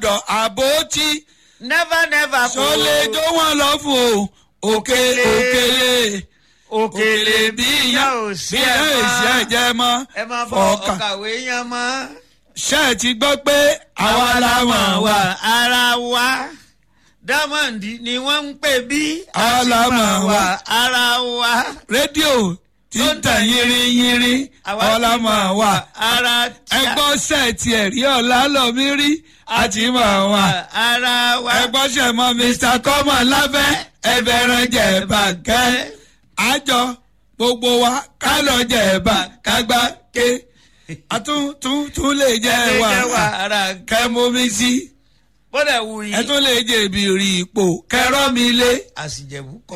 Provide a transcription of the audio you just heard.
dọ̀ àbótí never never kò sọlẹ̀ jó wọn lọ fún o òkèlè òkèlè òkèlè bí iyán ò bí sí iyán ẹ èsì máa ẹ̀jẹ̀ mọ́ ẹ máa fọ ọkà ọkàwé yẹn mọ́. ṣé ẹ ti gbọ́ pé àwa la mọ̀ wá ara wa diamond ni wọ́n ń pè bí Àwa la mọ̀ wá. ara wa rédíò tí ń tàn yínrín yínrín ọ̀la mọ̀ wá ara ẹgbọ́n sẹ́ẹ̀tì ẹ̀rí ọ̀la lọ́mí rí àti mọ̀ wá. ara wa ẹgbọ́n ṣe mọ mr common lábẹ́ ẹbẹ̀rẹ̀ jẹ̀bà kẹ́ àjọ gbogbo wa ká lọ jẹ̀bà kágbá ké àtún tún tún lè jẹ́ ẹ wà jẹ́ wà ara kẹ́ mú mi sí bọ́dà wù ẹ yìí tún lè jẹ̀bi rí ipò kẹ́rọ́ mi lé. àsìjẹ̀bù kọ́.